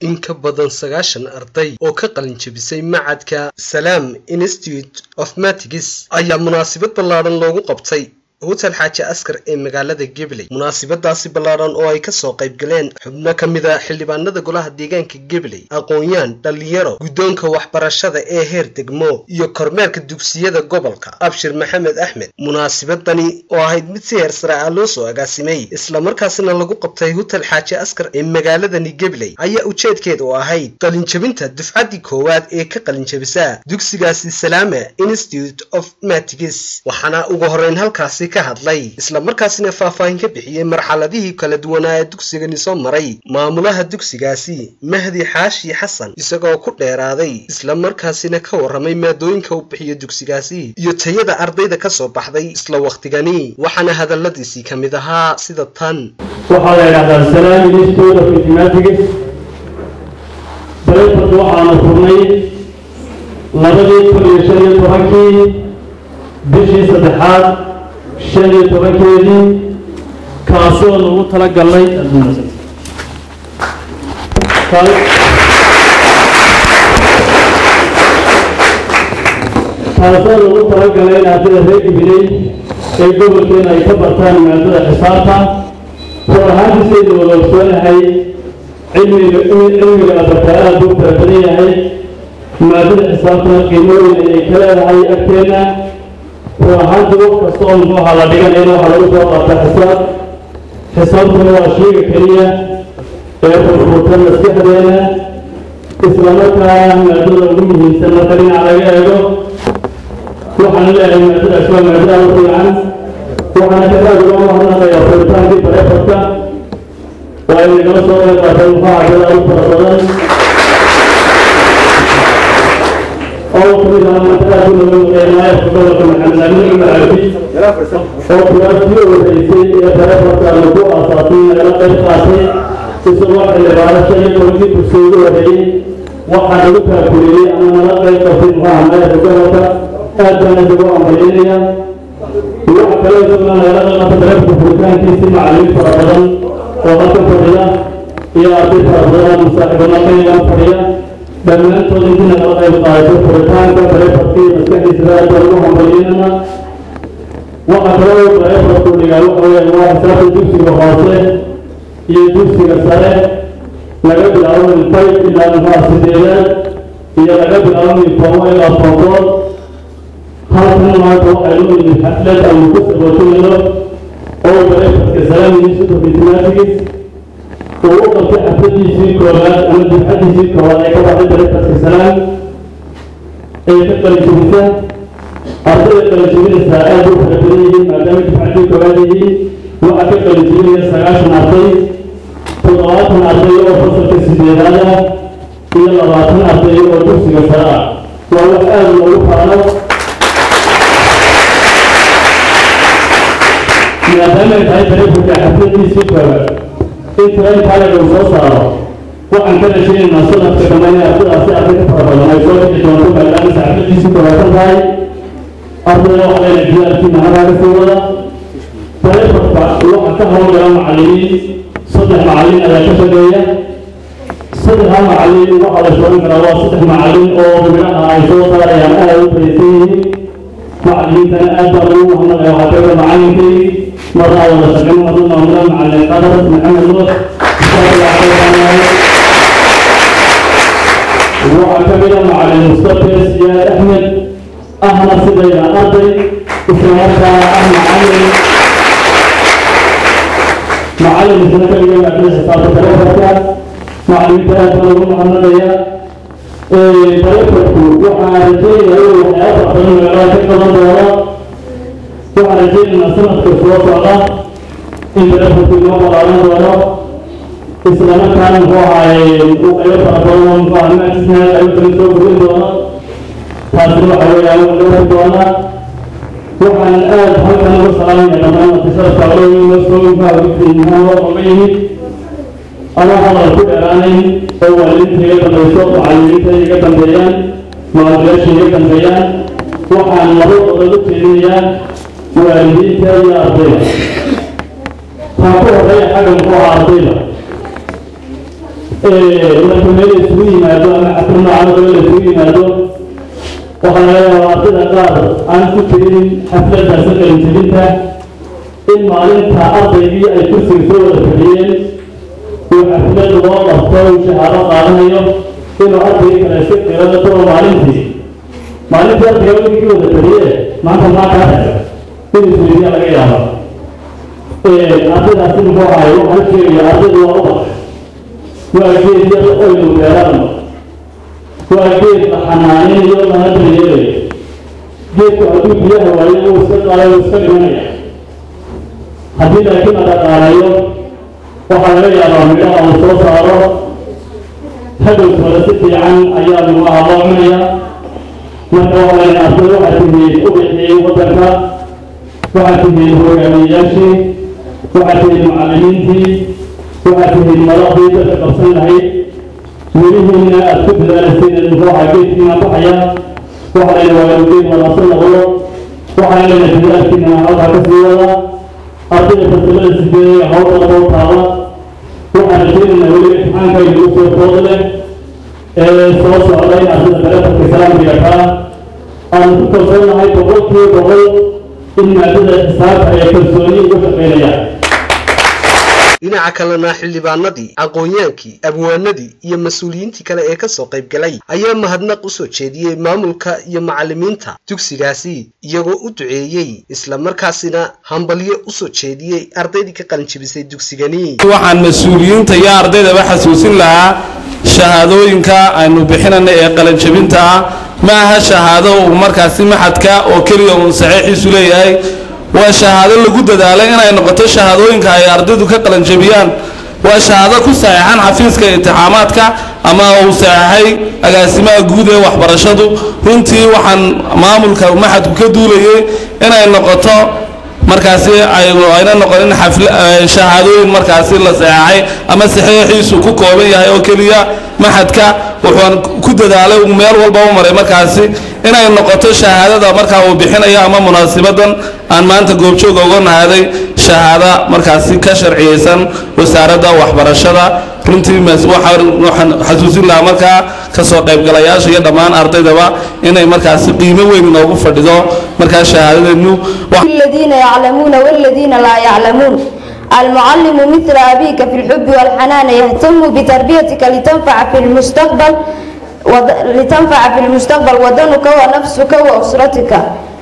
in ka badan sagaashan arday oo ka qalin jebisay macadka salaam institute of matigs ayaa munaasabad ballaadhan loogu qabtay hotel xaaji askar ee magaalada gabley munaasabadaasi ballaadhan oo ay kasoo qayb galeen xubno ka mid a xildhibaanada golaha deegaanka gabley aqoon-yaan dhallinyaro guddoonka waxbarashada ee heer degmo iyo kormeerka dugsiyada gobolka abshir maxamed axmed munaasabadani oo ahayd mid si heer sare ah loo soo agaasimay islamarkaasina lagu qabtay hotel xaaji askar ee magaaladani gabley ayaa ujeedkeed oo ahayd qalinjebinta dufcaddii koowaad ee ka qalinjebisa dugsigaasi salaama institute of matigs waxaana ugu horeyn halkaasi ka hadlay islamarkaasina faahfaahin ka bixiyey marxaladihii kala duwanaa ee dugsigani soo maray maamulaha dugsigaasi mahdi xaashi xasan isagoo ku dheeraaday islamarkaasina ka warramay maadooyinka uu bixiyo dugsigaasi iyo tayada ardayda ka soo baxday isla wakhtigani waxaana hadalladiisii ka mid ahaa sida tan waxaa la yidhahdaa salaam institute of mathematics bareeford waxaanu furnay labadii kun iyo shan iyo tobankii bishii saddexaad shan iyo tobankeedii kaasoo lagu tala galnay kaasoo lagu tala galay in ardayda reer gibiley ee gobolkeena ay ka bartaan maadada xisaabta run ahaantiisaynu wada ogsoonahay cilmiga cilmiga abartaa aad buu fara badan yahay maadada xisaabtana qiimooyin ayay ka leedahay agteena run ahaantii wax kasta oo muxuuha la dhiganayna waxaa lagu soo qaataa xisaab xisaabtuna waa shayga keliya ee furfurta maskaxdeena islamarkaana maadada ugu muhiimsan marka dhinac laga eego waxaan leeyahay maadadaas waa maadada u fiican waxaana ka aad uga mahadnaqayaa furitaankii bareefadka waa ay nagala soo qayb qaatay muxuuha ardada u fara badan oo kamid ah maantaaad u naga maqeynaayo gobolka maxamed amin cumar cabdi oo kuraastii horeysay ee bareefadka aanu ku aasaasay nagala qayb qaatay isagoo xildhibaano shan iyo tobankii kursi ugu horeeyey waxaa nagu kaakuleeyey ama nala qayb qabtay muxuuha maayarka gobolka aad baan isagu ambalinaya waxa kale isaguna nagala qayb qaatay bareefadka furitaankiisii macallimiin fara badan oo halka fadhiya iyo arday fara badan oo musaaxiibana qayban fadhiya dhammaantood intii nagala qayb qaadato furitaanka bareefadkii maskaxdiisa aad baan ugu hambalyeynana waxa kale oo bareefadku dhigaa waxa weeye waa xisaabta dugsiga hoose iyo dugsiga sare laga bilaabo min five ilaa muxuha sideedaad iyo laga bilaabo min toban ilaa todobood halkan maanta waxaynu nimid xaflad aynu ku sabootinayno oo bareefadka salaam institute of mathematics uu u qabtay xafladiisii koowaad ama dufcadiisii koowaad ee ka baxday bareefadka salaam ee ka qalijibisa ardayda qalijibinaysaa aad u fara badan yihiin maadaama dufcadii koowaad yihiin waxaa ka qalijibinaya sagaashan arday toddobaatan arday oo fasalka sideedaad ah iyo labaatan arday oo dugsiga sare ah waa wax aad loogu faano maadaama ay tahay bareefadka xafladiisii koowaad in tareenkaalaga uu soo saaro waxaan ka rajaynaynaa sanadka dambe inay ardadaasi arday ka fara badan ay soo bixi doonto maadaama saxafadiisii koowaatan tahay ardayda waxaa leena jidaalkiina halkaa ka sii wada bareefadka waxaa ka howlgala macallimiin saddex macallin ayaa ka shaqeeya saddexda macallin waxaa la shoogan karaa waa saddex macallin oo midhaha ay soo saarayaan aad u faysan yihiin macallimiintana aad baan ugu mahadnaqaya waxaa kamida macallinkaygi marnaa wada shaqeyn madu maamula macallin qadar maxamed nuur waxaa kamida macallin mustafes siyaad axmed ahna sidayda arday islamarkaana ah macallin macallin isna ka dhigan maadada xisaabta bareefadka macallimiinta aad baan ugu mahadnaqaya bareefadku waxaa rajeynaya inuu waxyaaba fara badan magaalada ka qaban doono waxaan rajeynaynaa sanadka soo socda in bareefadku inoo balaaran doono islamarkaana muxuu ahaay uu qaybo fara badan oo muxuu ahaa maajisna qaybo kale soo gurin doono taasina waxa weeyaan uu dhowri doonaa waxaan aad halkan uga salaamaya dhammaan martisharafka olooyin loo soo muxuha muxuu oga yimid ama hadal ku dheeraanayn oo waalidiinta iga dambayso macallimiinta iga dambeeyaan maamulayaasha iga dambeeyaan waxaan labadooda u jeedinayaa waalidiinta iyo ardayda taa ku horeeya xagga muxuu ahaa ardayda marka meel isugu yimaado ama xaflad noocan oo kale la isugu yimaado waxaa laga yaabaa ardayda qaar aan ku jirin xafladdaasi qalinjebinta in maalinta ardaygii ay kursiga soo wada fadhiyeen uu xaflad loo qabto uu shahaado qaadanayo inuu ardaygii kale iska qirado daba maalintii maalintii ardayga wigii wada fadhiye maanta maa kaa dhaga in isweydiya laga yaaba ardaydaasi muxuu ahay waxaan sheegaya ardaydu waa ubax waa geed yar oynu beerano waa geed la xanaaninayo lana daryeelayo geedku hadduu biyaha waayo uu iska qaadayo uu iska dhimanaya haddii laakiin la dhaqaalayo waxaa laga yaabaa midhaha uu soo saaro hadhowtooda si fiican ayaa lagu ahaloocinaya marka waxaa layna arday waxaa tihiin ubixii waddanka waxaa tihiin hogaamiyeyaashii waxaa tihiin macallimiintii waxaa tihiin madaxdii dadka qabsan lahayd mirihiina aad ku dadaalayseen muxuuha geedkiina baxaya waxaa layna waagageed wanaagsan noqdo waxaa layna dadaalkiina halkaa ka sii wada ardayda fasilada sideedaya hawda soo taaba waxaan rajaynaynaa weliba imtixaanka inagu soo food leh ee soo socda in ardayda taleefonka islaamkiga kaa aanu ku kalsoonahay boqolkiiba boqol in maadada xisaabta ay kalsooni uga shaqaynayaan dhinaca kalena xildhibaanadii aqoonyaankii abwaanadii iyo mas-uuliyiintii kale ee kasoo qayb galay ayaa mahadnaq u soo jeediyey maamulka iyo macallimiinta dugsigaasi iyagoo u duceeyey islamarkaasina hambalyo u soo jeediyey ardaydii ka qalinjibisay dugsigani waxaan mas-uuliyiinta iyo ardaydaba xasuusin lahaa shahaadooyinka aynu bixinana ee qalinjabinta ah ma aha shahaado uu markaasi maxadka oo keliya uun saxiixiisu leeyahay waa shahaado lagu dadaalay inay noqoto shahaadooyinka ay ardaydu ka qalanjabiyaan waa shahaado ku saxeexan xafiiska intixaamaadka ama uu saxeexay agaasimaha guud ee waxbarashadu runtii waxaan maamulka maxadku ka duulayay inay noqoto markaasi ayna noqonin shahaadooyin markaasi la saxeexay ama saxiixiisu ku kooban yahay oo keliya maxadka wuxuun ku dadaalay meel walba u maray markaasi inay noqoto shahaadada markaa uu bixinayo ama munaasibadan aan maanta goobjooga uga nahaday shahaada markaasi ka sharciyeysan wasaaradda waxbarashada runtii waxaan xasuusin lahaa markaa kasoo qaybgalayaasha iyo dhammaan ardaydaba inay markaasi qiimo weyn inoogu fadhido markaa shahaadadeenu الذين يعلمون والذين لا يعلمون المعلم مثل أبيك في الحب والحنان يهتم بتربيتك لتنفع في المستقبل وض... لتنفع في المستقبل ودنك ونفسك وأسرتك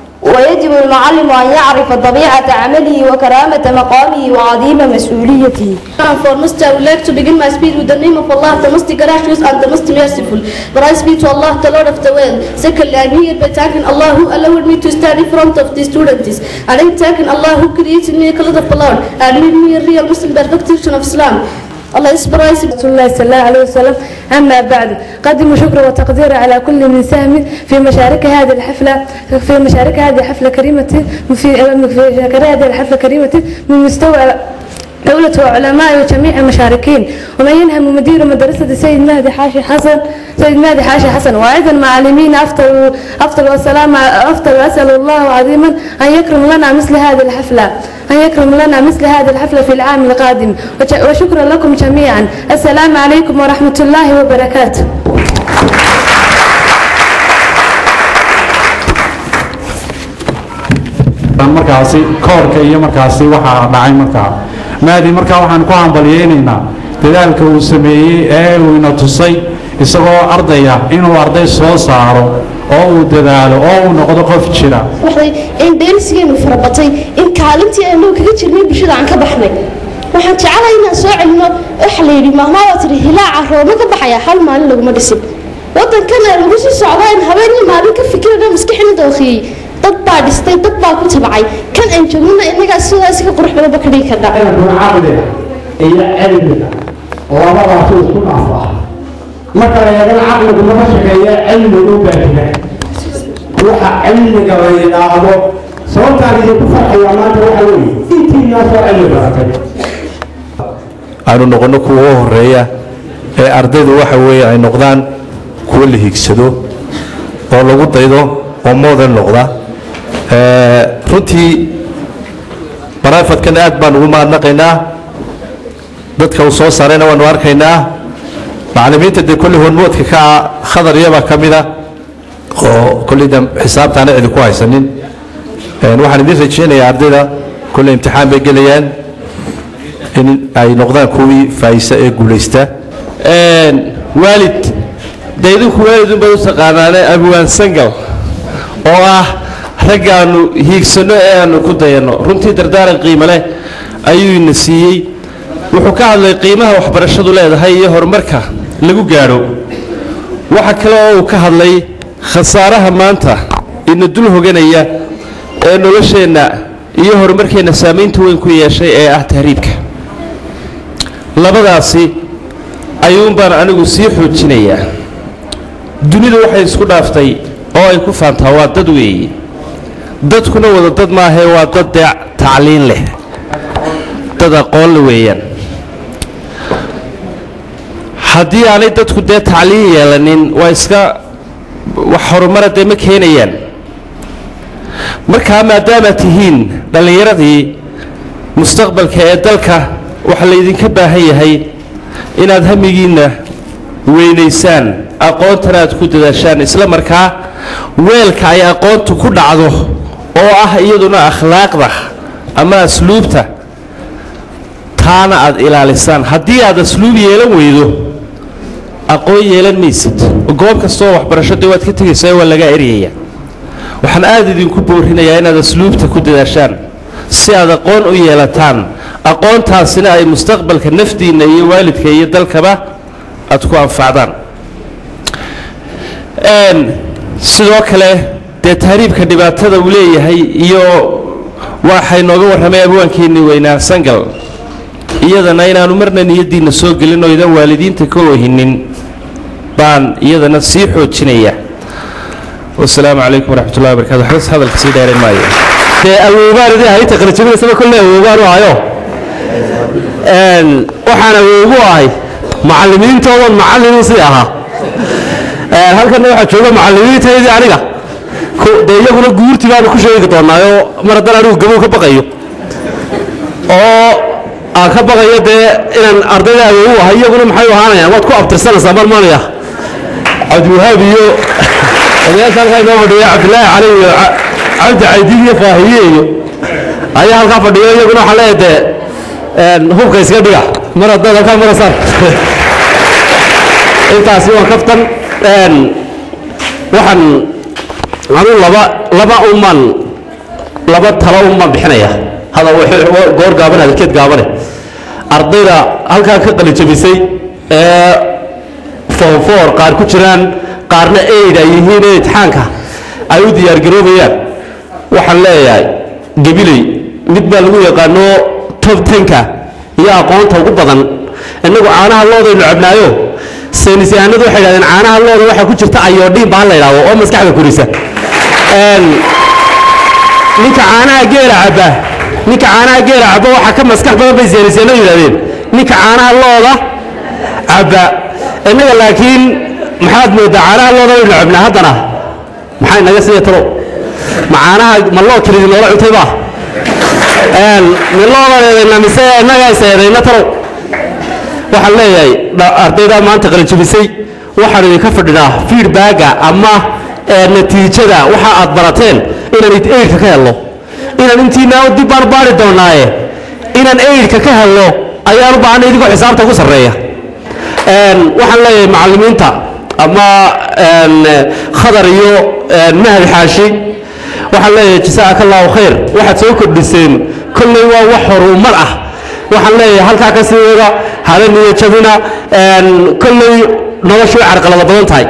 ويجب المعلم أن يعرف طبيعة عمله وكرامة مقامه وعظيم مسؤوليته. Foremost, I would like to begin my speech with the name of Allah, the most gracious and the most merciful. But I speak to Allah, the Lord of the world. Secondly, I'm here by thanking Allah who allowed me to stand in front of the students. And I'm thanking Allah who created me a cloud of blood and made me a real Muslim perfection of Islam. الله يصبر رسول الله صلى الله عليه وسلم أما بعد قدموا شكر وتقدير على كل من ساهم في مشاركة هذه الحفلة في مشاركة هذه الحفلة كريمة في في هذه الحفلة كريمة من مستوى دولة وعلماء وجميع المشاركين ومن ينهم مدير مدرسة السيد مهدي حاشي حسن سيد مهدي حاشي حسن وأيضا معلمين أفضل أفضل والسلام أفضل وأسأل الله عظيما أن يكرم لنا مثل هذه الحفلة أن يكرم لنا مثل هذه الحفلة في العام القادم وشكرا لكم جميعا السلام عليكم ورحمة الله وبركاته markaasi koorka iyo markaasi waxaa dhacay markaa maadi markaa waxaan ku hambalyaynaynaa dadaalka uu sameeyey ee uu ina tusay isagoo ardaya inuu arday soo saaro oo uu dadaalo oo uu noqdo qof jira in dheelsigeenu farabatay in kaalintii aynu kaga jirnay bulshada aan ka baxnay waxaan jecelahay inaan soo celino waxa la yidhi mahmaabaa tiri hilaaca rooma ka baxaya hal maalin laguma dhisin waddankana lagu sii socdaa in habeenii maalin ka fikirana maskaxina dookhiyey dad baa dhistay dad baa ku tabcay kan aan joognana innagaa sidaas ka qurux badanba ka dhigi karnaa caqliga iyo cilmiga labadaas isku dhaafaa marka la yidhahdo caqligu lama shaqeeya cilmigu u baahiya waxa cilmiga la yidhaahdo sababtaan idinku farxaya maanta waxa weeye intiinaasoo cilmi baratay aanu noqono kuwa u horeeya ee ardaydu waxa weeye ay noqdaan kuwa la higsado oo lagu daydo oo model noqda runtii baraafadkan aad baan ugu mahadnaqaynaa dadka uu soo saarayna waanu arkaynaa macallimiinta dee kolley hormoodka ka ah khadar iyabaa ka mid ah oo kolleyda xisaabtaana cidi ku haysanin waxaan idin rajeynayaa ardayda kolley imtixaan bay gelayaan in ay noqdaan kuwii faayisa ee guulaysta waalid dee idinku waalidun baad u taqaanaane abwaan sangal oo ah raggaannu hiigsanno ee aannu ku dayanno runtii dardaaran qiimo leh ayuu ina siiyey wuxuu ka hadlay qiimaha waxbarashadu leedahay iyo horumarka lagu gaadho waxa kale oo uu ka hadlay khasaaraha maanta ina dul hoganaya ee nolosheenna iyo horumarkeenna saamaynta weyn ku yeeshay ee ah tahriibka labadaasi ayuunbaan anigu sii xoojinayaa dunidu waxay isku dhaaftay oo ay ku faantaa waa dad weeye dadkuna wada dad maahee waa dad dee tacliin leh dad aqoonle weeyaan haddii aanay dadku dee tacliin yeelanin waa iska wax horumara dee ma keenayaan markaa maadaamaad tihiin dhallinyaradii mustaqbalka ee dalka waxaa laydinka baahan yahay inaad hamigiinna weynaysaan aqoontana aad ku dadaashaan isla markaa weelka ay aqoontu ku dhacdo oo ah iyaduna akhlaaqda ama asluubta taana aad ilaalisaan haddii aad asluub yeelan weydo aqoon yeelan maysid goob kastoo waxbarasho dee waad ka tegaysaa waa laga eryaya waxaan aad idinku boorinayaa inaad asluubta ku dadaashaan si aad aqoon u yeelataan aqoontaasina ay mustaqbalka nafdiinna iyo waalidka iyo dalkaba aad ku anfacdaan sidoo kale dee tahriibka dhibaatada uu leeyahay iyo waxay nooga warramay abwaankeennii weynaa sangal iyadana inaanu marna niyaddiinna soo gelin oo idan waalidiinta ka oohinin baan iyadana sii xoojinaya wasalaamu calaykum waraxmatullahi wabarakatu waxbas hadalka sii dheerayn maayo dee awoobaan idin hayta qalajabinaysaba kolley awoobaan u ahayo waxaan awoogu ahay macallimiintoodan macallinin sii ahaa halkanna waxaa jooga macallimiintaydii aniga dee iyaguna guurti baanu ku sheegi doonaayo mar haddaan anigu gabow ka baqayo oo aan ka baqayo dee inaan ardayda awoogu ahay iyaguna maxay ahaanayaan waad ku abtirsanaysaa marmanaya cabdiwahaab iyo odayaasha halkaa inoo fadhiya cabdilaahi cali iyo cabdi caydiid iyo faahiye iyo ayaa halkaa fadhiyo iyaguna waxaa leeyahay dee hubka iska dhiga mar haddaad halkaa marasaan intaasi waa kaftan waxaan anu laba laba uman laba talo uman bixinaya hada goor gaaban hadalkeed gaabane ardayda halkaa ka qalijabisay ee foonfoor qaar ku jiraan qaarna aid ay yihiin ee itixaanka ay u diyaargaroobayaan waxaan leeyahay gabiley mid baa lagu yaqaano tob tenka iyo aqoonta ugu badan innagu caanaha loodaynu cabnaayo saynis yahanadu waxay dhahdeen caanaha looda waxaa ku jirta ayodhiin baa la yidhaahdo oo maskaxda korisa ninka caanaha geela cabba ninka caanaha geela cabba waxaa ka maskax badan bay saynis yahanadu yidhahdeen ninka caanaha looda cabba innaga laakiin maxaad moodaa caanaha looda waynu cabnaa haddana maxay naga siiya talo ma caanaha ma loo kelidi noola cuntay baa miloodan eedayna mise innagaa is eedayna talow waxaan leeyahay ardaydaa maanta qalijabisay waxaan idinka fadhinaa feedbacka ama natiijada waxa aad barateen inaan eidka ka helno inaan intiina dib baan baari doonaaye inaan eidka ka helno ayaan u baahanay idinkoo xisaabta ugu sarreeya waxaan leeyahay macallimiinta ama khadar iyo mahad xaashi waxaan leeyahay jasaaka allahu khayr waxaad soo kordhiseen kolley waa wax horumar ah waxaan leeyahay halkaa ka sii wada hala niyajabina kolley noloshu way carqalada badan tahay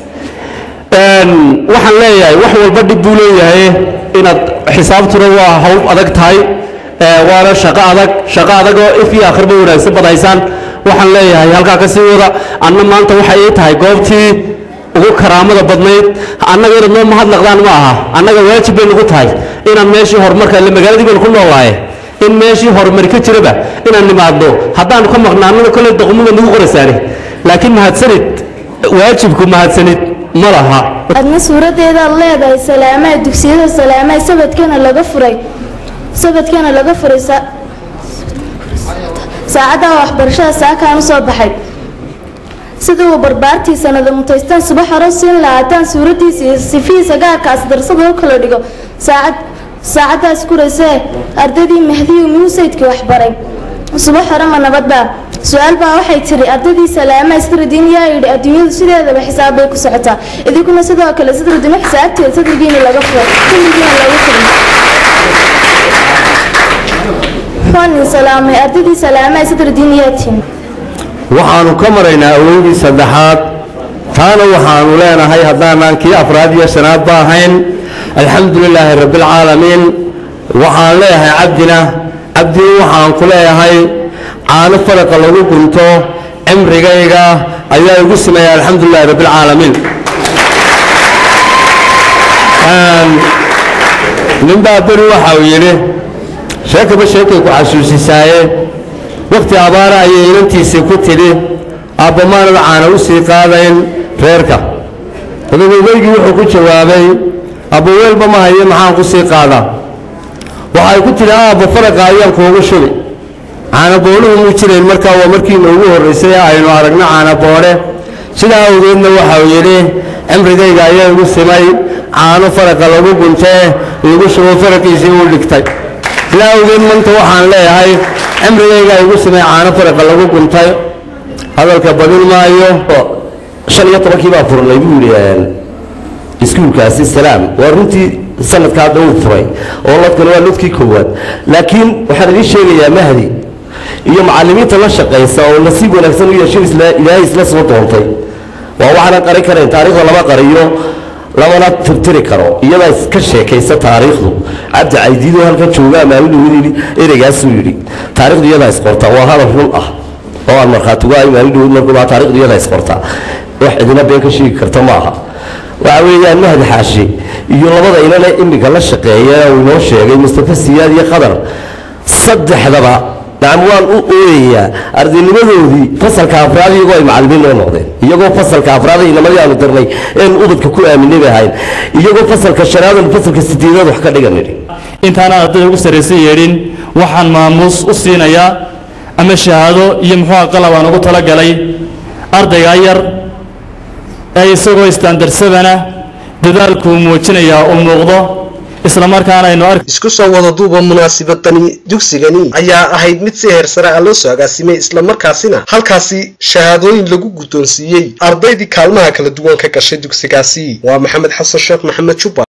waxaan leeyahay wax walba dhib buu leeyahay inaad xisaabtuna waa hawl adag tahay waana shaqo adag shaqo adag oo if iyo akhirba wanaagsan badaysaan waxaan leeyahay halkaa ka sii wada anna maanta waxay ii tahay goobtii ugu karaamada badnayd annaga inaad noo mahadnaqdaan ma aha annaga waajib bay nagu tahay inaan meeshii horumarka ile magaaladii baynu ku noolaaye in meeshii horumari ka jiraba inaan nimaadno haddaanu ka maqnaanana kolley daqmuba nagu qoraysaane laakiin mahadsanid waajibku mahadsanid ma laha adna suuradeedaad leedahay salaamaha dugsiyada salaamaha sabadkana laga furay sabadkana laga furay saacadda waxbarashada saakaan u soo baxay sida uu barbaartii sanada mutaystaan subax hore siin lahaataan suuradiisa iyo sifihiisa gaarkaas darsada u kala dhigo saacad saacadaas kurasee ardaydii mahdiyu miyuu saydkii waxbaray subax hore ma nabadbaa su-aal baa waxay tiri ardaydii salaama istaradiin yaa yidhi adduunyadu sideedaba xisaab bay ku socotaa idinkuna sidoo kale sidradino xisaabteeda sadrigiina laga furo kulligiina lagu furin waxaan salaamay ardaydii salaama sadradin yaa tihin waxaannu ka maraynaa awoodii saddexaad taana waxaannu leenahay haddaanaan kii afraad iyo shanaad ba ahayn alxamdu lilaahi rabbialcaalamiin waxaan leeyahay cabdina cabdina waxaan ku leeyahay caano faraqa lagu gunto cimrigayga ayaa igu sameeya alxamdulilahi rabbialcaalamiin ninbaa beri waxa uu yidhi sheekaba sheekay ku xasuusisaaye wakhti abaara ayay inantiisii ku tidhi aabba-maanada caana u sii qaadayn reerka odagogeygii wuxuu ku jawaabay abba weelba ma haye maxaan ku sii qaadaa waxay ku tidhi aabba faraqa ayaan kuugu shubi caanaboodhuhu muu jirayn markaa waa markiina ugu horraysay ee aynu aragno caanaboodhe sidaa awgeedna waxau yidhi cimrigayga ayaa igu simay caano faraqa lagu guntee lagu shubo faraqiisii uu dhigtay sidaa awgeed manta waxaan leeyahay cimrigayga igu simay caano faraqa lagu guntay hadalka badin maayo shan iyo tobankii baa furnay buu yidhi iskuulkaasi salaam waa runtii sanadka hadda uu furay oo lodkana waa lodkii koowaad laakiin waxaan idiin sheegayaa mahdi iyo macallimiinta la shaqaysa oo nasiib wanaagsan u yeeshin ilaahay isla soo doontay waa waxaanan qarin karayn taariikhda lama qariyo lamana tirtiri karo iyadaa iska sheekaysa taariikhdu cabdi caydiidoo halka jooga maalin yidhi ereygaasuu yidhi taarikhdu iyadaa isqorta waa hadal run ah oo aan markhaati uga ahay maalin dhawood markuu baa taarikhdu iyadaa isqorta wax cidina been ka sheegi karta ma aha waxa weeyaan mahdi xaashi iyo labada inane iminka la shaqeeya uu inoo sheegay mustafa siyaad iyo qadar saddexdaba nacam waan u ooyayaa ardaynimadoodii fasalka afraad iyagoo ay macallimiin noo noqdeen iyagoo fasalka afraad inamadii aanu dirnay eenu ubadka ku aaminay bay ahayn iyagoo fasalka shanaad aanu fasalka sideedaad wax ka dhigan nidhi intaana ardayda ugu sarraysan yeedhin waxaan maamuus u siinayaa ama shahaado iyo muxuuha qalab aan ugu talagalay ardaygaa yar ee isagoo istaandarsabana dadaalkuu muujinayaa uu muuqdo islamarkaana aynu ark isku soo wada duuba munaasabadani dugsigani ayaa ahayd mid si heer sare ah loo soo agaasimay islamarkaasina halkaasi shahaadooyin lagu guddoonsiiyey ardaydii kaalmaha kala duwan ka gashay dugsigaasi waa maxamed xasan sheekh maxamed jubba